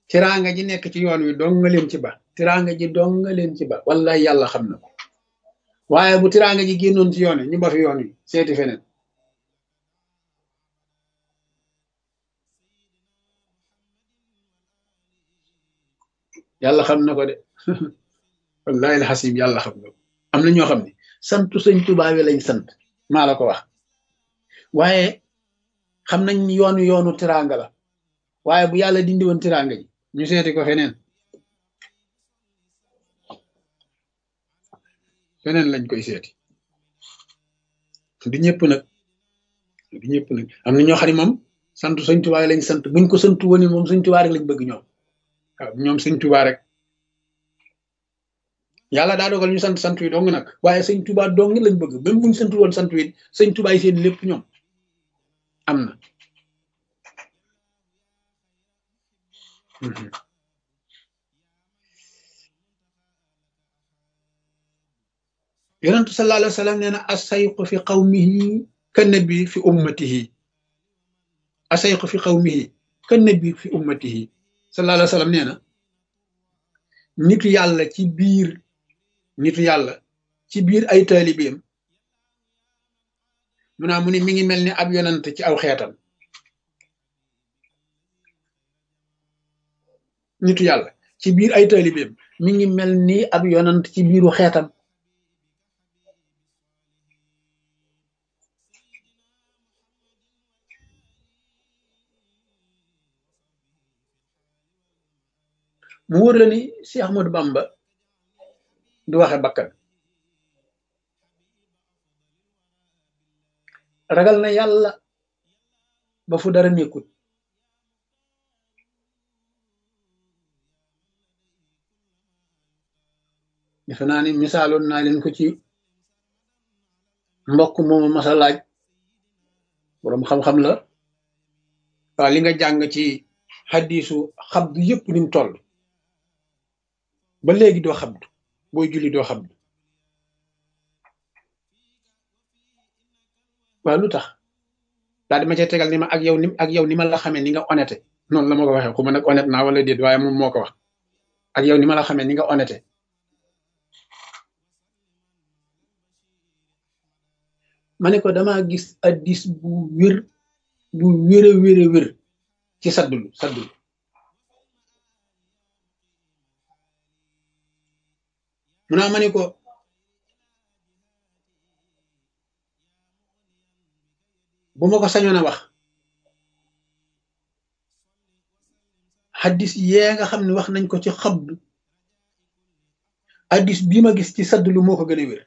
tiraanga ji nekk ci yoon wi dong nga leen ci ba tiraanga ji dong nga leen ci ba wallahi yàlla xam na ko waaye bu tiraanga ji génnoon ci yoon wi ñu ba fi yoon wi seeti feneen yàlla xam na ko de wallahi alxasim yàlla xam na ko am na ñoo xam ne santu sëñ Tuubaa wi lañ sant maa la ko wax waaye xam nañ yoonu yoonu tiraanga la waaye bu yàlla dindi woon tiraanga ji ñu seeti ko feneen feneen lañ koy seeti du ñëpp nag du ñëpp nag am na ñoo xam ne moom sant sëñ Tuubaa lañ sant buñ ko sant woon moom sëñ Tuubaa rek lañ bëgg ñoom waaw ñoom sëñ Tuubaa rek yàlla daa dogal ñu sant sant wi dong nag waaye sëñ Tuubaa dong lañ bëgg même buñ sant woon sant wi sëñ Tuubaa yi seen lépp ñoom am na yonentu sallallahu alayhi wa sallam nee na asayqu fi qawmihi ka nabi fi ummatihi asayqu fi qawmihi ka nabi fi ummatihi sallallahu alayhi wa sallam nee na nitu yàlla ci biir nitu yàlla ci biir ay taalibeem mu naa mu ne mi ngi mel ni ab yonent ci aw xeetam nitu yàlla ci biir ay taalibeem mi ngi mel ni ab yonent ci biiru xeetam mu wóor la ni Cheikh Ahmadou Bamba du waxe bakkan ragal na yàlla ba fu dara nekkut defe naa ni misaaloon naa leen ko ci mbokk moomu masa laaj boroom xam-xam la waaw li nga jàng ci xaddiisu xabdu yëpp ni mu toll ba léegi doo xabdu booy julli doo xabdu waaw lu tax daal di ma cay tegal ni ma ak yow ni ak yow ni ma la xamee ni nga honnête noonu la ma ko waxee xuma nag honnête naa wala déet waaye moom moo ko wax ak yow ni ma la xamee ni nga honnête ma ne ko damaa gis addis bu wér bu wér a wér a wér ci saddulu saddulu mu naa ma ne ko bu ma ko sañoon a wax xaddis yee nga xam ne wax nañ ko ci xabdu addis bii ma gis ci saddulu moo ko gën a wér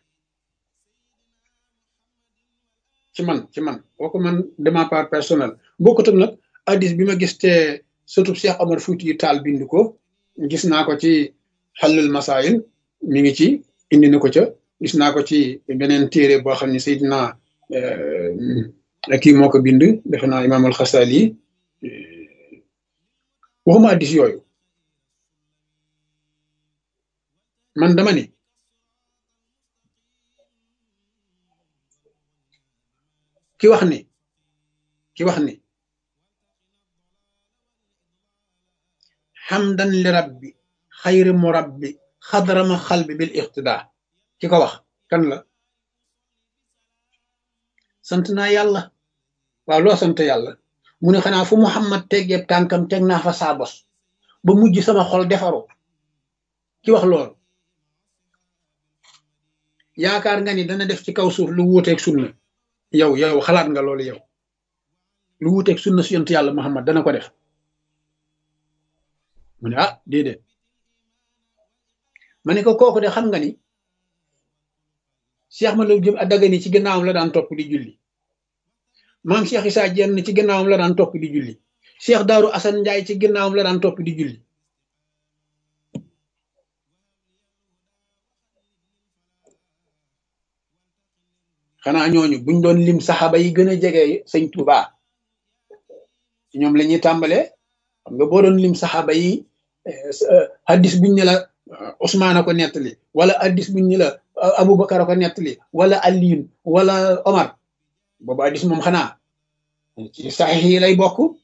ci man ci man kooku man de ma part personnelle bokkut ak nag addis bi ma gis te surtout Cheikh Omar Fouti yu taal bind ko gis naa ko ci xallul masaayil mi ngi ci indi na ko ca gis naa ko ci beneen téere boo xam ne Seydina kii moo ko bind defe naa imaam alxasali waxuma addis yooyu man dama ni ki wax ni ki wax ni xamdan li rabbi xayri murabbi xadrama xalbi bil iqtida ki ko wax kan la sant naa yàlla waaw loo sant yàlla mu ne xanaa fu muhammad teggeeb tànkam teg naa fa saa bos ba mujj sama xol defaru ki wax loolu yaakaar nga ni dana def ci kaw suuf lu wuuteeg sunna yow yow xalaat nga loolu yow lu wuuteeg sunna si yonent yàlla muhammad dana ko def mu ne ah déedéet ma ne ko kooku de xam nga ni Cheikh ma loolu jëm a dagani ci gannaawam la daan topp di julli maam Cheikh Issa Diène ci gannaawam la daan topp di julli Cheikh Daaru Assane Ndiaye ci gannaawam la daan topp di julli xanaa ñooñu buñ doon lim saxaaba yi gën a jege sëñ Touba ci ñoom la ñuy tàmbalee xam nga boo doon lim saxaaba yi hadis buñ ne la Ousmane a ko nettali wala hadis buñ ne la Aboubacar a ko nettali wala Aliyun wala Omar boobu hadis moom xanaa ci saxiix yi lay bokk